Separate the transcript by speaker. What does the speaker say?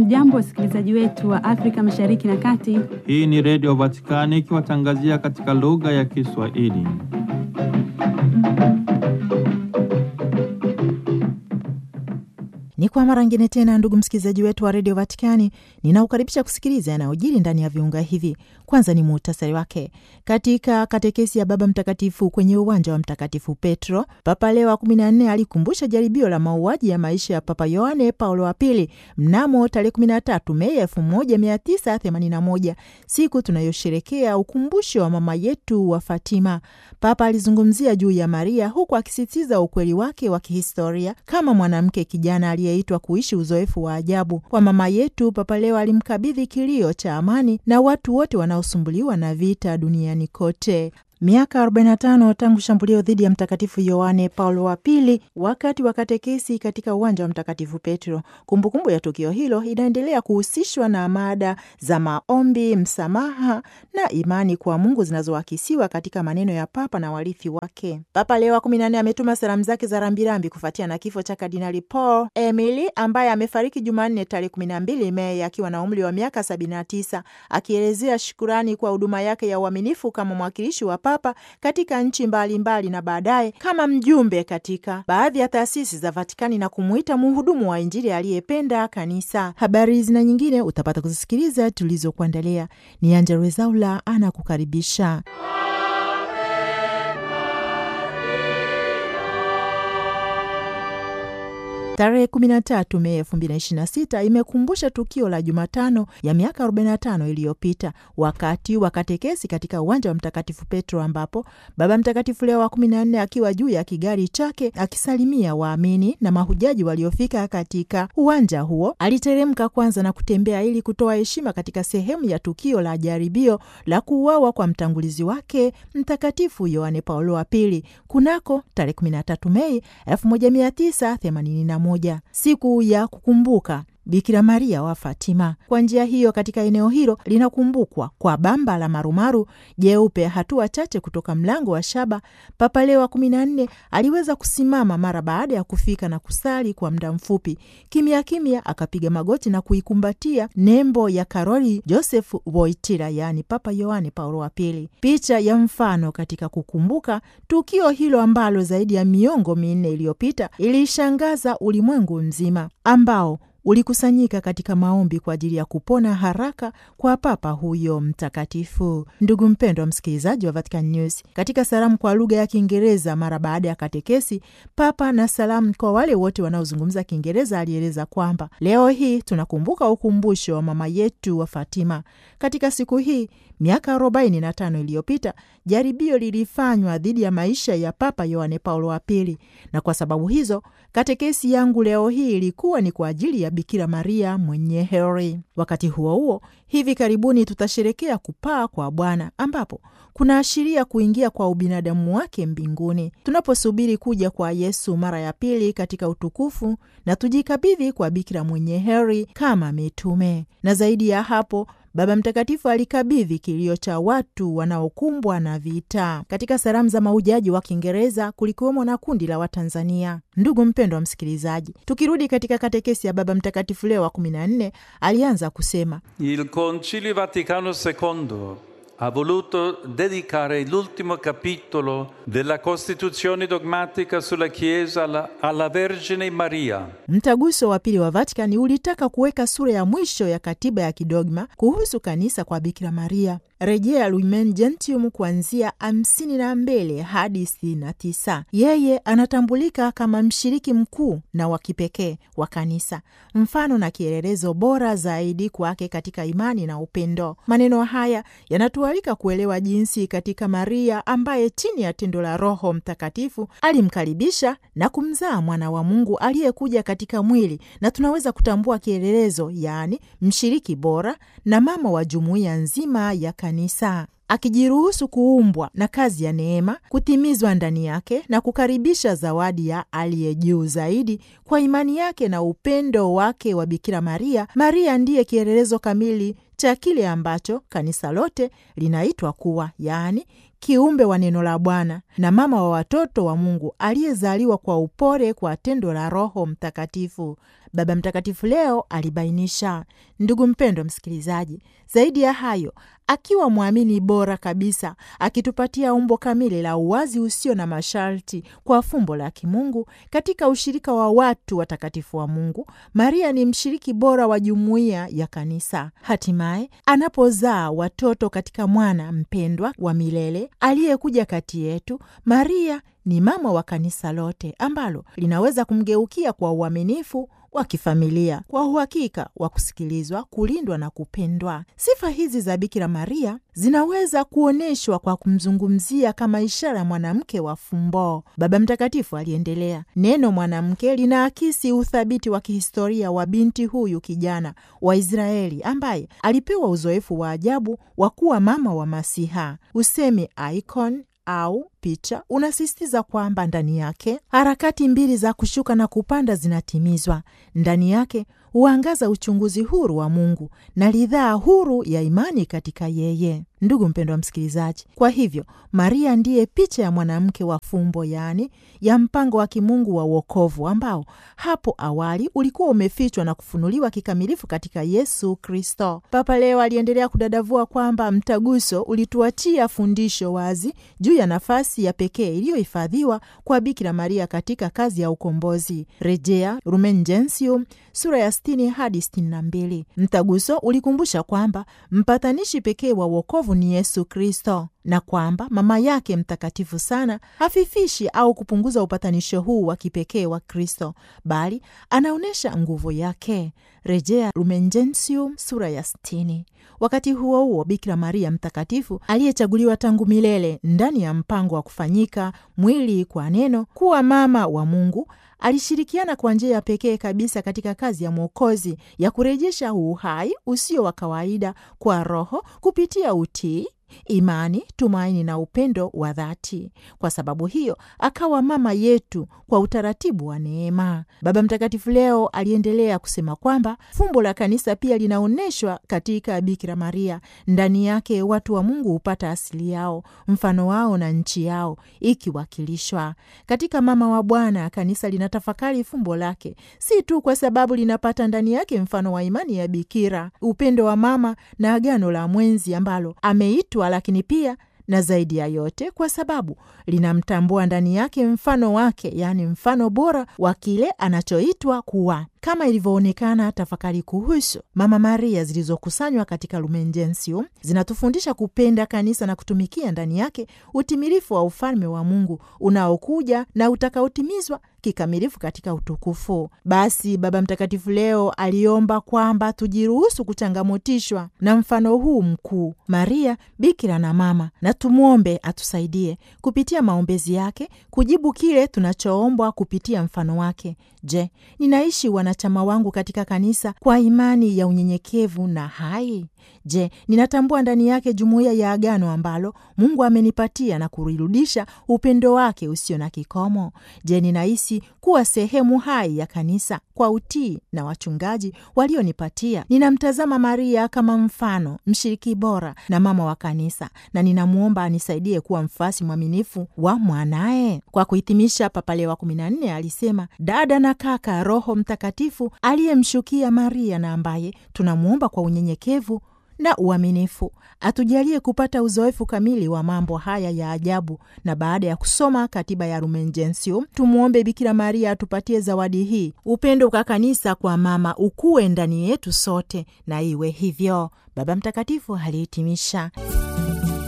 Speaker 1: Hamjambo, wasikilizaji wetu wa Afrika Mashariki na Kati.
Speaker 2: Hii ni Redio Vatikani ikiwatangazia katika lugha ya Kiswahili.
Speaker 3: Ni kwa mara ngine tena, ndugu msikilizaji wetu wa redio Vatikani, ninaukaribisha kusikiliza yanayojiri ndani ya viunga hivi. Kwanza ni muhtasari wake. Katika katekesi ya Baba Mtakatifu kwenye uwanja wa Mtakatifu Petro, Papa Leo wa kumi na nne alikumbusha jaribio la mauaji ya maisha ya Papa Yohane Paulo wa Pili mnamo tarehe 13 Mei 1981, siku tunayosherekea ukumbusho wa mama yetu wa Fatima. Papa alizungumzia juu ya Maria huku akisisitiza ukweli wake wa kihistoria kama mwanamke kijana aliyeitwa kuishi uzoefu wa ajabu. Kwa mama yetu, Papa Leo alimkabidhi kilio cha amani na watu wote wanaosumbuliwa na vita duniani kote. Miaka 45 tangu shambulio dhidi ya Mtakatifu Yohane Paulo wa Pili wakati wa katekesi katika uwanja wa Mtakatifu Petro. Kumbukumbu ya tukio hilo inaendelea kuhusishwa na mada za maombi, msamaha na imani kwa Mungu zinazoakisiwa katika maneno ya Papa na warithi wake. Papa Leo wa 14 ametuma salamu zake za rambirambi kufuatia na kifo cha Kardinali Paul Emili ambaye amefariki Jumanne tarehe 12 Mei akiwa na umri wa miaka 79, akielezea shukurani kwa huduma yake ya uaminifu kama mwakilishi wa Papa katika nchi mbalimbali mbali na baadaye kama mjumbe katika baadhi ya taasisi za Vatikani na kumuita mhudumu wa Injili aliyependa kanisa. Habari hizi na nyingine utapata kuzisikiliza tulizokuandalia. Ni Anja Rezaula anakukaribisha. Tarehe 13 Mei 2026 imekumbusha tukio la Jumatano ya miaka 45 iliyopita wakati wa katekesi katika uwanja wa Mtakatifu Petro, ambapo Baba Mtakatifu Leo wa 14 akiwa juu ya kigari chake akisalimia waamini na mahujaji waliofika katika uwanja huo, aliteremka kwanza na kutembea ili kutoa heshima katika sehemu ya tukio la jaribio la kuuawa kwa mtangulizi wake Mtakatifu Yohane Paulo wa Pili kunako tarehe 13 Mei 1981 siku ya kukumbuka Bikira Maria wa Fatima. Kwa njia hiyo, katika eneo hilo linakumbukwa kwa bamba la marumaru jeupe, hatua chache kutoka mlango wa shaba. Papa Leo wa kumi na nne aliweza kusimama mara baada ya kufika na kusali kwa muda mfupi. Kimya kimya akapiga magoti na kuikumbatia nembo ya Karoli Joseph Wojtyla, yaani Papa Yohane Paulo wa Pili, picha ya mfano katika kukumbuka tukio hilo ambalo zaidi ya miongo minne iliyopita iliishangaza ulimwengu mzima ambao ulikusanyika katika maombi kwa ajili ya kupona haraka kwa papa huyo mtakatifu. Ndugu mpendwa msikilizaji wa Vatican News, katika salamu kwa lugha ya Kiingereza mara baada ya katekesi, Papa na salamu kwa wale wote wanaozungumza Kiingereza alieleza kwamba leo hii tunakumbuka ukumbusho wa mama yetu wa Fatima. Katika siku hii miaka 45 iliyopita jaribio lilifanywa dhidi ya maisha ya Papa Yohane Paulo wa Pili, na kwa sababu hizo katekesi yangu leo hii ilikuwa ni kwa ajili ya Bikira Maria mwenye heri. Wakati huo huo, hivi karibuni tutasherekea kupaa kwa Bwana ambapo kunaashiria kuingia kwa ubinadamu wake mbinguni, tunaposubiri kuja kwa Yesu mara ya pili katika utukufu, na tujikabidhi kwa Bikira mwenye heri kama mitume. Na zaidi ya hapo Baba Mtakatifu alikabidhi kilio cha watu wanaokumbwa na vita. Katika salamu za mahujaji wa Kiingereza kulikuwemo na kundi la Watanzania. Ndugu mpendwa wa msikilizaji, tukirudi katika katekesi ya Baba Mtakatifu Leo wa kumi na nne, alianza kusema
Speaker 4: Il Concilio Vaticano II ha voluto dedicare l'ultimo capitolo della Costituzione dogmatica sulla Chiesa alla, alla Vergine Maria.
Speaker 3: Mtaguso wa pili wa Vatikani ulitaka kuweka sura ya mwisho ya katiba ya kidogma kuhusu kanisa kwa Bikira Maria. Rejea Lumen Gentium kuanzia hamsini na mbili hadi sitini na tisa. Yeye anatambulika kama mshiriki mkuu na wa kipekee wa kanisa, mfano na kielelezo bora zaidi kwake katika imani na upendo. Maneno haya yanatualika kuelewa jinsi katika Maria ambaye chini ya tendo la Roho Mtakatifu alimkaribisha na kumzaa mwana wa Mungu aliyekuja katika mwili, na tunaweza kutambua kielelezo, yaani mshiriki bora na mama wa jumuiya nzima ya kanisa akijiruhusu kuumbwa na kazi ya neema kutimizwa ndani yake na kukaribisha zawadi ya aliye juu zaidi kwa imani yake na upendo wake wa Bikira Maria. Maria ndiye kielelezo kamili cha kile ambacho kanisa lote linaitwa kuwa, yaani kiumbe wa neno la Bwana na mama wa watoto wa Mungu aliyezaliwa kwa upole kwa tendo la Roho Mtakatifu. Baba Mtakatifu leo alibainisha. Ndugu mpendwa msikilizaji, zaidi ya hayo, akiwa mwamini bora kabisa, akitupatia umbo kamili la uwazi usio na masharti kwa fumbo la kimungu katika ushirika wa watu watakatifu wa Mungu, Maria ni mshiriki bora wa jumuiya ya Kanisa. Hatimaye anapozaa watoto katika mwana mpendwa wa milele aliyekuja kati yetu, Maria ni mama wa kanisa lote ambalo linaweza kumgeukia kwa uaminifu wa kifamilia, kwa uhakika wa kusikilizwa, kulindwa na kupendwa. Sifa hizi za Bikira Maria zinaweza kuonyeshwa kwa kumzungumzia kama ishara ya mwanamke wa fumbo. Baba Mtakatifu aliendelea, neno mwanamke linaakisi uthabiti wa kihistoria wa binti huyu kijana wa Israeli ambaye alipewa uzoefu wa ajabu wa kuwa mama wa Masiha. Usemi icon au picha unasisitiza kwamba ndani yake harakati mbili za kushuka na kupanda zinatimizwa. Ndani yake huangaza uchunguzi huru wa Mungu na ridhaa huru ya imani katika yeye. Ndugu mpendwa msikilizaji, kwa hivyo Maria ndiye picha ya mwanamke wa fumbo, yaani ya mpango wa kimungu wa uokovu ambao hapo awali ulikuwa umefichwa na kufunuliwa kikamilifu katika Yesu Kristo. Papa leo aliendelea kudadavua kwamba mtaguso ulituachia fundisho wazi juu ya nafasi ya pekee iliyohifadhiwa kwa Bikira Maria katika kazi ya ukombozi, rejea Lumen Gentium sura ya 60 hadi 62. Mtaguso ulikumbusha kwamba mpatanishi pekee wa uokovu ni Yesu Kristo na kwamba mama yake mtakatifu sana hafifishi au kupunguza upatanisho huu wa kipekee wa Kristo, bali anaonyesha nguvu yake, rejea Lumen Gentium sura ya 60. Wakati huo huo, Bikira Maria mtakatifu aliyechaguliwa tangu milele ndani ya mpango wa kufanyika mwili kwa neno kuwa mama wa Mungu alishirikiana kwa njia ya pekee kabisa katika kazi ya Mwokozi ya kurejesha uhai usio wa kawaida kwa Roho kupitia utii imani, tumaini na upendo wa dhati. Kwa sababu hiyo akawa mama yetu kwa utaratibu wa neema. Baba Mtakatifu leo aliendelea kusema kwamba fumbo la kanisa pia linaonyeshwa katika Bikira Maria. Ndani yake watu wa Mungu hupata asili yao, mfano wao na nchi yao ikiwakilishwa katika mama wa Bwana. Kanisa linatafakari fumbo lake, si tu kwa sababu linapata ndani yake mfano wa imani ya bikira, upendo wa mama na agano la mwenzi ambalo ameitwa lakini pia na zaidi ya yote kwa sababu linamtambua ndani yake mfano wake, yaani mfano bora wa kile anachoitwa kuwa. Kama ilivyoonekana, tafakari kuhusu Mama Maria zilizokusanywa katika Lumen Gentium zinatufundisha kupenda kanisa na kutumikia ndani yake utimilifu wa ufalme wa Mungu unaokuja na utakaotimizwa kikamilifu katika utukufu. Basi Baba Mtakatifu leo aliomba kwamba tujiruhusu kuchangamotishwa na mfano huu mkuu, Maria bikira na mama, na tumwombe atusaidie kupitia maombezi yake kujibu kile tunachoombwa kupitia mfano wake. Je, ninaishi wanachama wangu katika kanisa kwa imani ya unyenyekevu na hai? Je, ninatambua ndani yake jumuiya ya agano ambalo Mungu amenipatia na kurirudisha upendo wake usio na kikomo? Je, ninahisi kuwa sehemu hai ya kanisa kwa utii na wachungaji walionipatia? Ninamtazama Maria kama mfano, mshiriki bora na mama wa kanisa, na ninamwomba anisaidie kuwa mfasi mwaminifu wa mwanaye. Kwa kuhitimisha, Papa Leo wa kumi na nne alisema, dada na kaka Roho Mtakatifu aliyemshukia Maria na ambaye tunamwomba kwa unyenyekevu na uaminifu atujalie kupata uzoefu kamili wa mambo haya ya ajabu. Na baada ya kusoma katiba ya Lumen Gentium, tumwombe Bikira Maria atupatie zawadi hii, upendo kwa kanisa kwa mama ukuwe ndani yetu sote, na iwe hivyo. Baba Mtakatifu alihitimisha.